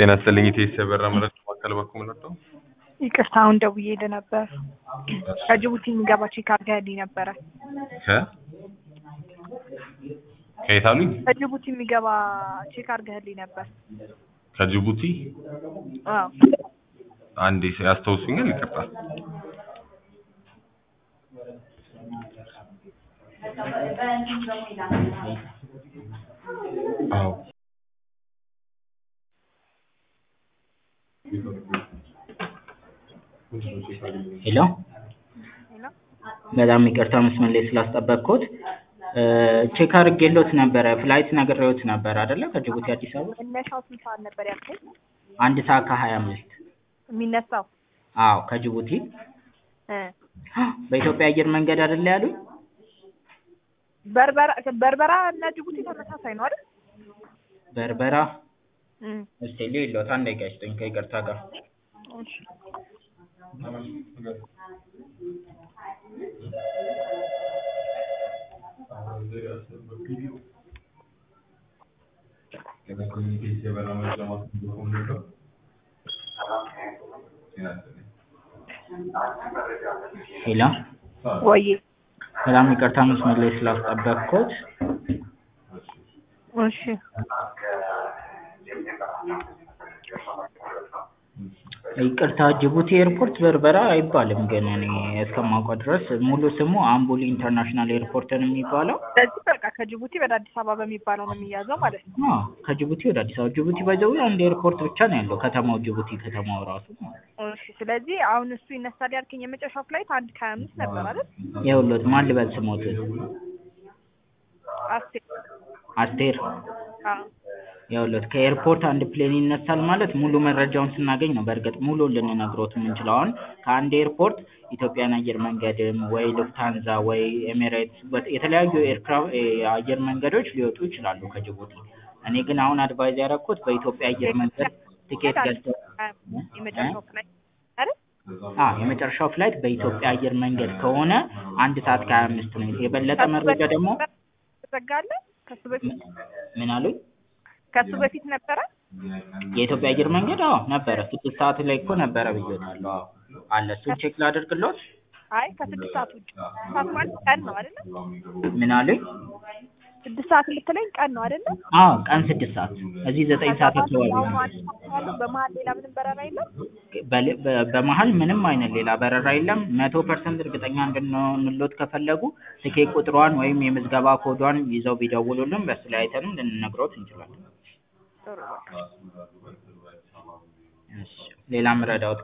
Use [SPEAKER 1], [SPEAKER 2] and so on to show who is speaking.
[SPEAKER 1] ጤና ይስጥልኝ ኢቴስ የበራ መረጃ ማዕከል በኩል መጣው
[SPEAKER 2] ይቅርታ አሁን ደውዬ ነበር። ከጅቡቲ የሚገባ ቼክ አድርገህልኝ ነበረ።
[SPEAKER 1] ከ ከየት አሉኝ?
[SPEAKER 2] ከጅቡቲ የሚገባ ቼክ አድርገህልኝ ነበር።
[SPEAKER 1] ከጅቡቲ
[SPEAKER 2] አዎ
[SPEAKER 1] አንዴ ያስታውሱኛል። ይቅርታ አዎ
[SPEAKER 3] ሄሎ በጣም ይቅርታ መስመር ላይ ስላስጠበቅኩት ቼክ አድርጌሎት ነበረ ፍላይት ነግሬዎት ነበር አይደለ ከጅቡቲ አዲስ አበባ
[SPEAKER 2] መነሻው ስንት ሰዓት ነበር ያልከኝ?
[SPEAKER 3] አንድ ሰዓት ከሀያ አምስት
[SPEAKER 2] የሚነሳው
[SPEAKER 3] አዎ ከጅቡቲ
[SPEAKER 2] እ
[SPEAKER 3] በኢትዮጵያ አየር መንገድ አይደለ ያሉኝ
[SPEAKER 2] በርበራ በርበራ እና ጅቡቲ ተመሳሳይ ነው አይደል?
[SPEAKER 3] በርበራ
[SPEAKER 2] እም
[SPEAKER 3] እስቲ ልይሎት አንድ ደቂቃ ይስጡኝ ከይቅርታ ጋር
[SPEAKER 2] እሺ
[SPEAKER 3] ሄሎ
[SPEAKER 2] ወይ
[SPEAKER 3] በጣም ይቅርታ መስመር ላይ ስላስጠበቅኩት
[SPEAKER 2] እሺ
[SPEAKER 3] ይቅርታ ጅቡቲ ኤርፖርት በርበራ አይባልም ግን እኔ እስከማውቀው ድረስ ሙሉ ስሙ አምቡሊ ኢንተርናሽናል ኤርፖርት ነው የሚባለው
[SPEAKER 2] ስለዚህ በቃ ከጅቡቲ ወደ አዲስ አበባ በሚባለው ነው የሚያዘው ማለት ነው።
[SPEAKER 3] አዎ ከጅቡቲ ወደ አዲስ አበባ ጅቡቲ ባይዘው አንድ ኤርፖርት ብቻ ነው ያለው ከተማው ጅቡቲ ከተማው ራሱ ማለት ነው።
[SPEAKER 2] እሺ ስለዚህ አሁን እሱ ይነሳል ያልከኝ የመጨረሻው ፍላይት አንድ ከሀያ አምስት ነበር አይደል?
[SPEAKER 3] ይኸውልዎት ማን ልበል ስሞትን
[SPEAKER 2] አስቴር
[SPEAKER 3] አስቴር
[SPEAKER 2] አዎ
[SPEAKER 3] ይኸውልዎት ከኤርፖርት አንድ ፕሌን ይነሳል ማለት ሙሉ መረጃውን ስናገኝ ነው በእርግጥ ሙሉ ልንነግሮት የምንችለው አሁን ከአንድ ኤርፖርት ኢትዮጵያን አየር መንገድም ወይ ሉፍታንዛ ወይ ኤሚሬትስ በት- የተለያዩ ኤርክራፍት የአየር መንገዶች ሊወጡ ይችላሉ ከጅቡቲ እኔ ግን አሁን አድቫይዝ ያደረኩት በኢትዮጵያ አየር መንገድ ቲኬት ገዝተው
[SPEAKER 2] የመጨረሻው ፍላይት አይደል?
[SPEAKER 3] አዎ የመጨረሻው ፍላይት በኢትዮጵያ አየር መንገድ ከሆነ አንድ ሰዓት ከሀያ አምስት ነው የበለጠ መረጃ ደግሞ
[SPEAKER 2] ተዘጋለ ከሱ በፊት
[SPEAKER 3] ምን አሉኝ
[SPEAKER 2] ከሱ በፊት ነበረ
[SPEAKER 3] የኢትዮጵያ አየር መንገድ አዎ ነበረ ስድስት ሰዓት ላይ እኮ ነበረ ብዬታለሁ አዎ አለ እሱን ቼክ ላደርግሎት
[SPEAKER 2] አይ ከስድስት ሰዓት ውጭ ሰዓት ማለት ቀን ነው አይደለ?
[SPEAKER 3] ምን አሉኝ
[SPEAKER 2] ስድስት ሰዓት የምትለኝ ቀን ነው አይደለ?
[SPEAKER 3] አዎ ቀን ስድስት ሰዓት እዚህ ዘጠኝ ሰዓት አካባቢ
[SPEAKER 2] ያው
[SPEAKER 3] ነው
[SPEAKER 2] አንድ ሰዓት ያለው በመሀል ሌላ ምንም በረራ የለም?
[SPEAKER 3] በል- በ- በመሀል ምንም አይነት ሌላ በረራ የለም መቶ ፐርሰንት እርግጠኛ እንድንሆንሎት ከፈለጉ ትኬት ቁጥሯን ወይም የምዝገባ ኮዷን ይዘው ቢደውሉልን በሱ ላይ አይተንም ልንነግሮት እንችላለን
[SPEAKER 2] ጥሩ በቃ
[SPEAKER 3] እሺ ሌላ ምረዳዎት